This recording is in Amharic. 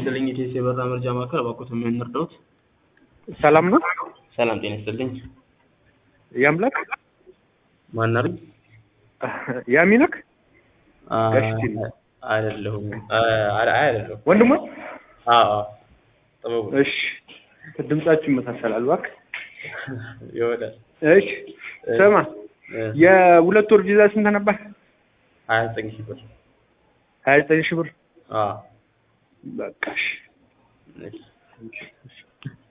ይስጥልኝ የቴስ የበራ መርጃ ማዕከል እባክዎትን ምን እንርዳዎት? ሰላም ነው? ሰላም ጤና ይስጥልኝ። ያምላክ ማን አሉኝ? ያሚነክ አ- ጋሽ ቲም። አይደለሁም። አ- አይ አይደለሁም። ወንድሞ አዎ አዎ። ጥበቡ እሺ ድምጻችሁ ይመሳሰላል እባክህ ይወዳል። እሺ ስማ የሁለት ወር ቪዛ ስንት ነበር ሀያ ዘጠኝ ሺህ ብር። ሀያ ዘጠኝ ሺህ ብር አዎ በቃ እሺ እሺ።